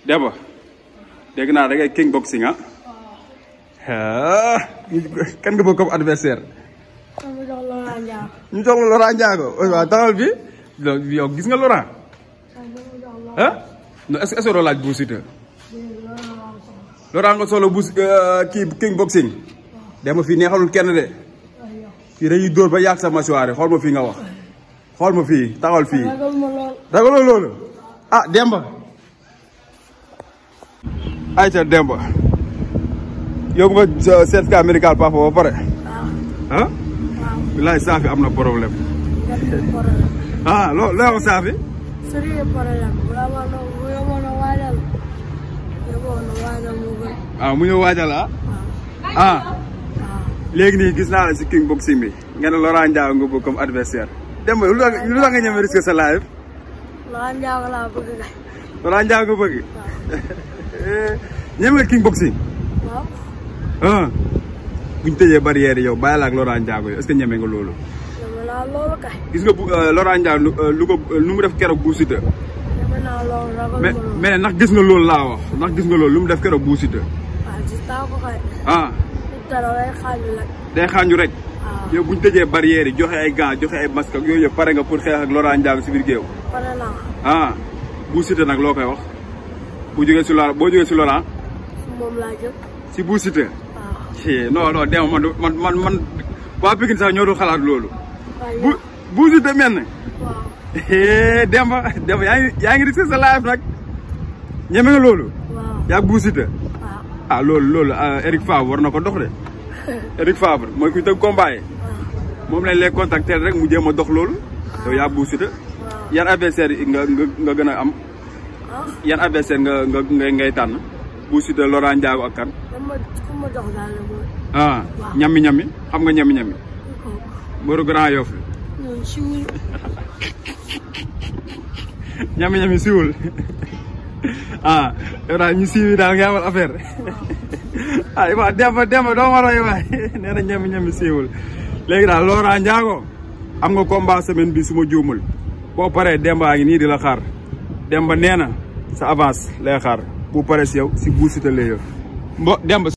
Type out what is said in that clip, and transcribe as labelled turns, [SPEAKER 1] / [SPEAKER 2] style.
[SPEAKER 1] Demba dégg naa da ngay king boxing ah ah kan nga bëgg comme adversaire
[SPEAKER 2] sama jox Laurent Ndiago.
[SPEAKER 1] ñu jox la Laurent Ndiago waaw taxawal bi yow gis nga Laurent
[SPEAKER 2] sama jox Laurent
[SPEAKER 1] ah non est-ce que est-ce que doo laaj Bou Siteu
[SPEAKER 2] Ndiago laa soxla.
[SPEAKER 1] Laurent nga solo bu kii king boxing Demba fii neexalul kenn de
[SPEAKER 2] aywa.
[SPEAKER 1] fii dañuy dóor ba yàgg sa mâchoire xool ma fii nga wax xool ma fii taxawal fii
[SPEAKER 2] ragal ma lool.
[SPEAKER 1] ragaloo loolu ah Demba ayca Demba yow nga sa certificat médical papa ba pare
[SPEAKER 2] waaw.
[SPEAKER 1] ah
[SPEAKER 2] waaw.
[SPEAKER 1] bilaay saafi am na problème
[SPEAKER 2] gerte problème.
[SPEAKER 1] ah loo loo wax saafi
[SPEAKER 2] sérieux problème. wala ma ne bu yemoon a waajal. yemoon a waajal mu gën.
[SPEAKER 1] ah mu ñëw waajal ah
[SPEAKER 2] waaw.
[SPEAKER 1] ah
[SPEAKER 2] waaw.
[SPEAKER 1] léegi nii gis naa la si king boxing bi nga ne Laurent Ndiago nga bëgg comme adversaire Demba lu tax lu tax nga ñeme risque sa live
[SPEAKER 2] Laurent Ndiago laa bëgg kay.
[SPEAKER 1] Laurent Ndiago nga bëgg
[SPEAKER 2] waaw.
[SPEAKER 1] ñeme nga king boxing
[SPEAKER 2] waaw.
[SPEAKER 1] ah bu ñu tëjee barrière yi yow bàyyi la ak Laurent Ndiago yow est-ce que ñeme nga loolu
[SPEAKER 2] yeme naa loolu kay.
[SPEAKER 1] gis nga bu Laurent Ndiago lu lu ko lu mu def keroog Bou Siteu
[SPEAKER 2] yeme naa loolu ragal ma
[SPEAKER 1] mais
[SPEAKER 2] loolu.
[SPEAKER 1] mais ndax gis nga loolu laa wax ndax gis nga loolu lu mu def keroog Bou Siteu
[SPEAKER 2] waaw gis naa ko kay.
[SPEAKER 1] ah
[SPEAKER 2] nit dara lay xaaju rek.
[SPEAKER 1] day xaanju rek
[SPEAKER 2] waaw.
[SPEAKER 1] yow bu ñu tëjee barrière yi joxe ay gants joxe ay masque ak yooyu yëpp pare nga pour xeex ak Laurent Ndiago si biir géew
[SPEAKER 2] pare naa.
[SPEAKER 1] ah Bou Siteu nag loo koy wax bu jógee si Laurent boo jógee si Laurent
[SPEAKER 2] si moom laa jëm.
[SPEAKER 1] si Bou Siteu
[SPEAKER 2] waaw.
[SPEAKER 1] ci non non Demba man man man man waa Pikine sax ñoo dul xalaat loolu
[SPEAKER 2] waaye
[SPEAKER 1] bu Bou Siteu mel ne
[SPEAKER 2] waaw.
[SPEAKER 1] Demba Demba yaa ngi yaa ngi risqué sa life nag ñeme nga loolu
[SPEAKER 2] waaw.
[SPEAKER 1] yaa Bou Siteu
[SPEAKER 2] waaw.
[SPEAKER 1] ah loolu loolu Eric Favre war na ko dox de Eric Favre mooy kuy tëgg combat yi
[SPEAKER 2] waaw.
[SPEAKER 1] moom lañ lay contacter rek mu jéem a dox loolu yow yaa Bou Siteu
[SPEAKER 2] waaw.
[SPEAKER 1] yan adversaire yi nga nga nga gën a am
[SPEAKER 2] ah.
[SPEAKER 1] yan adversaire nga nga ngay ngay tànn Bou Siteu Laurent Ndiago ak kan
[SPEAKER 2] dama ku ma jox daal la mooy.
[SPEAKER 1] ah ñami ñami xam nga ñami ñami
[SPEAKER 2] kooku.
[SPEAKER 1] mbëru Grand Yoff la
[SPEAKER 2] ñun si wuñu.
[SPEAKER 1] ñami ñami siwul ah yow daal ñu siiwi daal nga amal affaire ah waaw Demba Demba doo ma roy waay nee na ñami ñami siwul léegi daal Laurent Ndiago am nga combat semaine bi su ma juumul boo paree Demba a ngi nii di la xaar Demba nee na sa avance lay xaar bu paree si yow si Bou Siteu lay yor mbo Demba